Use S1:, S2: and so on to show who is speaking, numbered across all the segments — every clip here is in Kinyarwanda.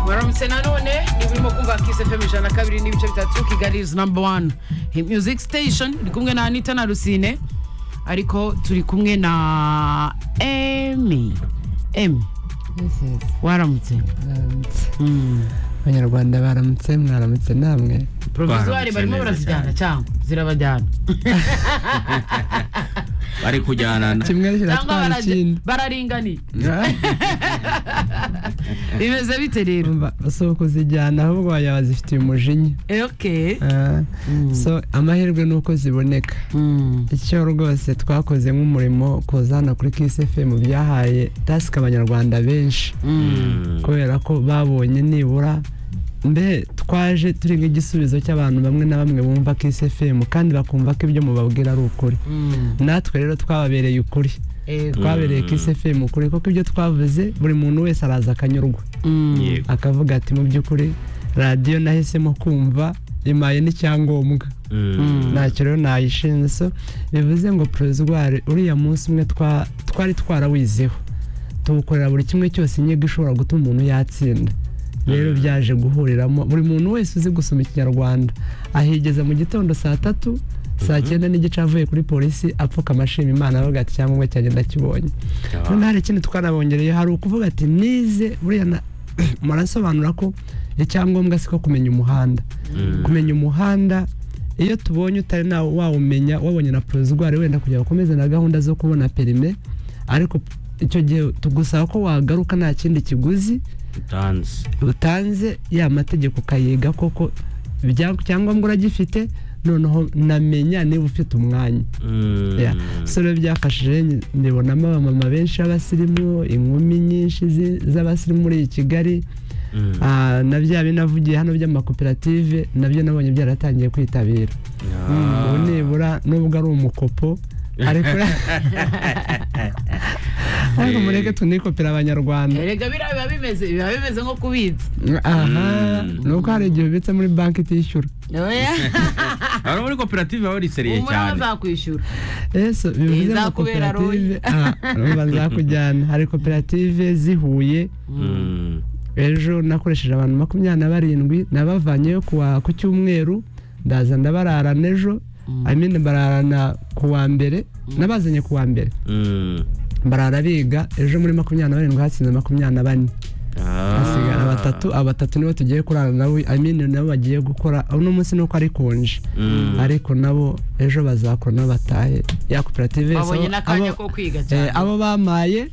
S1: turamutse nanone niba urimo kumva kisi fm ijana na kabiri n'ibice bitatu kigali izi namba wani music station iri kumwe na anita na rusine ariko turi kumwe na emi emi waramutse Mm.
S2: abanyarwanda baramutse mwaramutse namwe
S1: provizwari
S3: Baramutse
S1: barimo
S3: neza
S1: barazijyana
S3: cyane.
S1: cyangwa zirabajyana
S3: bari kujyana na-
S2: kimwe
S1: cyangwa
S2: kiratwara
S1: baraje-
S2: ikindi
S1: bararinganiye
S2: Ah,
S1: bimeze bite rero
S2: umva, si ukuzijyana ahubwo wajya wazifitiye umujinya
S1: okay
S2: Ah, so amahirwe ni uko ziboneka
S1: Mm.
S2: icyo rwose twakoze nk'umurimo kuzana kuri kisefemu byahaye tasike abanyarwanda benshi
S1: Mm.
S2: kubera ko babonye nibura mbe twaje turi nk'igisubizo cy'abantu bamwe na bamwe bumva kisefemu kandi bakumva ko ibyo mubabwira ari ukuri
S1: Mm.
S2: natwe rero twababereye ukuri
S1: Yego.
S2: twabereye kisefemu ukuri kuko ibyo twavuze buri muntu wese araza akanyurwa
S1: Mm.
S3: Yego.
S2: akavuga ati mu by'ukuri radiyo nahisemo kumva imaye n'icyangombwa
S3: Mm.
S2: ntacyo rero nayishinze so bivuze ngo porozwari uriya munsi umwe twa- twari twarawizeho tuwukorera buri kimwe cyose inyigo ishobora gutuma umuntu yatsinda rero byaje guhuriramo buri muntu wese uzi gusoma ikinyarwanda ahigeza mu gitondo saa tatu saa cyenda n'igice avuye kuri polisi apfuka amashima imana avuga ati cyangwa umwe cyanjye ndakibonye noneho hari ikindi twanabongereyeho hari ukuvuga ati nize buriya na- murasobanura ko icyangombwa siko kumenya umuhanda kumenya umuhanda iyo tubonye utari nawe wawumenya wabonye na porozwari wenda kugira ngo ukomeze na gahunda zo kubona perime ariko icyo gihe tugusaba ko wagaruka nta kindi kiguzi
S3: Utanzi.
S2: utanze ya mategeko ukayiga koko ibya- icyangombwa uragifite noneho namenya niba ufite umwanya
S3: Mm.
S2: Yeah. so rero byafashije nyi- ndibonamo abamama benshi b'abasirimu inkumi nyinshi zi- z'abasirimu muri iyi kigali
S3: Mm.
S2: Ah, na bya binavugiye hano by'amakoperative nabyo nabonye byaratangiye kwitabira
S3: Ah.
S2: ubu nibura nubwo ari umukopo ariko ariko mureke tunikopera abanyarwanda
S1: erega biriya biba bimeze biba bimeze nko kubitsa
S2: aha
S3: Mm.
S2: ni uko hari igihe ubitse muri banki itishyura
S1: oya
S3: Abo muri koperative baba bariseriye
S1: umura
S3: cyane
S1: bazakwishyura
S2: yesu bivuze ngo
S1: Izakubera
S2: koperative aha urumva nzakujyana hari koperative zihuye
S3: Mm.
S2: ejo nakoresheje abantu makumyabiri na barindwi nabavanyeyo kuwa ku cyumweru ndaza ndabararana ejo amene bararana ku wa mbere nabazanye ku wa mbere
S3: Mm.
S2: barara biga ejo muri makumyabiri na barindwi hatsinze makumyabiri na bane
S3: Ah.
S2: hasigara batatu abatatu nibo tugiye kurara nabo amene nabo bagiye gukora uno munsi nuko ari konje
S3: Mm.
S2: ariko nabo ejo bazakora nabo batahe ya koperative yose
S1: babonye
S2: abo-
S1: n'akanya
S2: abo-
S1: ko kwiga
S2: eh,
S1: cyane
S2: abo bamaye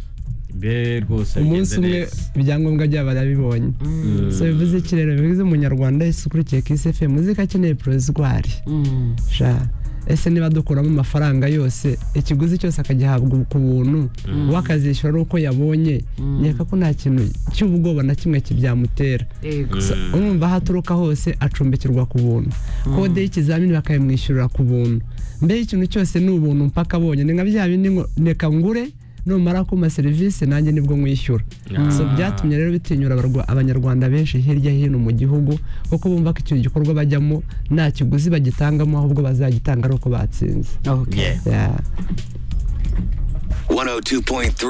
S3: Mbe rwose
S2: umunsi
S3: bigenze
S2: umwe
S3: neza.
S2: ibyangombwa byabo barabibonye
S1: Mm.
S2: so bivuze iki rero bivuze umunyarwanda wese ukurikiye kisi efe muzika akeneye porozwari
S1: Mm.
S2: sha ese niba dukuramo amafaranga yose ikiguzi cyose akagihabwa ku buntu we akazishyura ari uko yabonye
S1: Mm.
S2: nkeka ko nta kintu cy'ubwoba na kimwe kibyamutera
S1: Yego.
S2: So, urumva aho aturuka hose acumbikirwa ku buntu kode y'ikizamini bakayimwishyurira ku buntu mbe ikintu cyose ni ubuntu mpaka abonye ni nka bya bindi ngo reka ngure numara kuma serivisi nanjye nibwo mwishyura
S3: Ah.
S2: so byatumye rero bitinyura abarwa- abanyarwanda benshi hirya hino mu gihugu kuko bumva ko icyo gikorwa bajyamo nta kiguzi bagitangamo ahubwo bazagitanga ari uko batsinze
S1: Okay.
S3: Yeah.
S2: Yeah.
S4: 102.3